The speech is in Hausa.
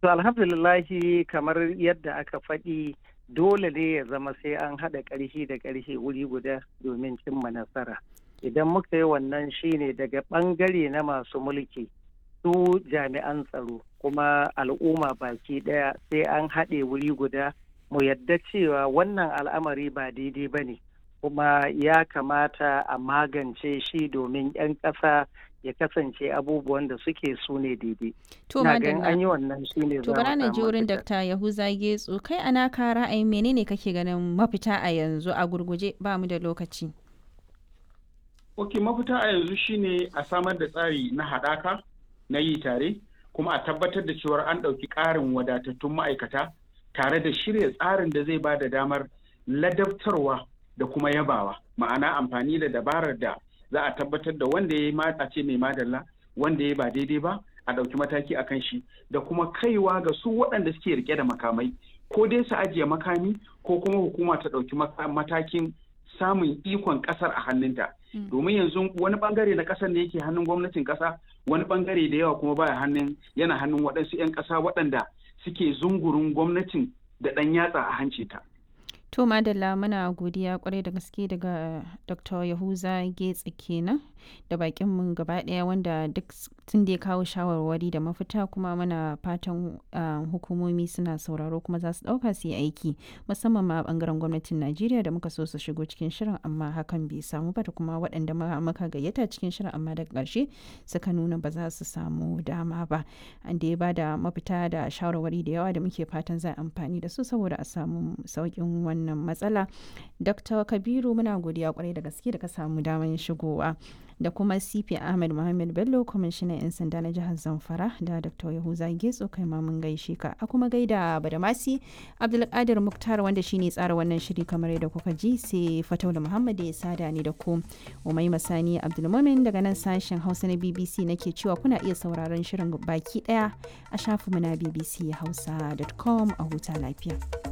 To alhamdulillahi kamar yadda aka faɗi dole ne ya zama sai an haɗa ƙarfi da ƙarfi wuri guda domin cimma nasara. Idan muka yi wannan shine daga ɓangare na masu mulki su jami'an tsaro kuma al'umma baki ɗaya sai an haɗe wuri guda mu yadda cewa wannan al'amari ba daidai ba ne kuma ya kamata a magance shi domin 'yan ƙasa ya kasance abubuwan da suke su ne daidai. To Na ganin madalla. an yi wannan shi ne To bara na ji wurin Dr. Yahuza Getso kai ana ka ra'ayin menene kake ganin mafita a yanzu a gurguje ba mu da lokaci. Ok, mafita a yanzu shine a samar da tsari na haɗaka na yi tare, kuma a tabbatar da cewar an ɗauki ƙarin wadatattun ma'aikata tare da shirya tsarin da zai ba da damar ladabtarwa da kuma yabawa. Ma'ana amfani da dabarar da za a tabbatar da wanda ya yi a ce mai madalla, wanda ya ba daidai ba, a ɗauki mataki a kan shi, da kuma kaiwa ga su waɗanda suke rike da makamai, ko dai su ajiye makami, ko kuma hukuma ta ɗauki maka- matakin samun ikon ƙasar a hannunta. domin yanzu wani bangare na kasar ne yake hannun gwamnatin kasa wani bangare da yawa kuma baya hannun yana hannun waɗansu 'yan ƙasa waɗanda suke zungurin gwamnatin da ɗan yatsa a hanci ta. To madalla muna godiya kwarai da gaske daga Dr. Yahuza Getsi kenan da bakin mu gaba daya wanda duk tun da ya kawo shawarwari da mafita kuma muna fatan uh, hukumomi suna sauraro kuma za su dauka su yi aiki musamman ma a bangaren gwamnatin Najeriya da muka so su shigo cikin shirin amma hakan bai samu ba da kuma waɗanda muka gayyata cikin shirin amma daga ƙarshe suka nuna ba za su samu dama ba an da ya ba da mafita da shawarwari da yawa da muke fatan za a amfani da su saboda a samu sauƙin wannan wannan matsala dr kabiru muna godiya kwarai da gaske da ka samu damar shigowa da kuma cp ahmed muhammad bello kwamishinan 'yan sanda na jihar zamfara da dr yahuza getso kai ma mun gaishe ka a kuma gaida badamasi abdulkadir muktar wanda shine tsara wannan shiri kamar yadda kuka ji sai fataula muhammad ya sada ni da ku umai masani abdulmumin daga nan sashen hausa na bbc nake cewa kuna iya sauraron shirin baki daya a shafinmu na bbc hausa.com a huta lafiya.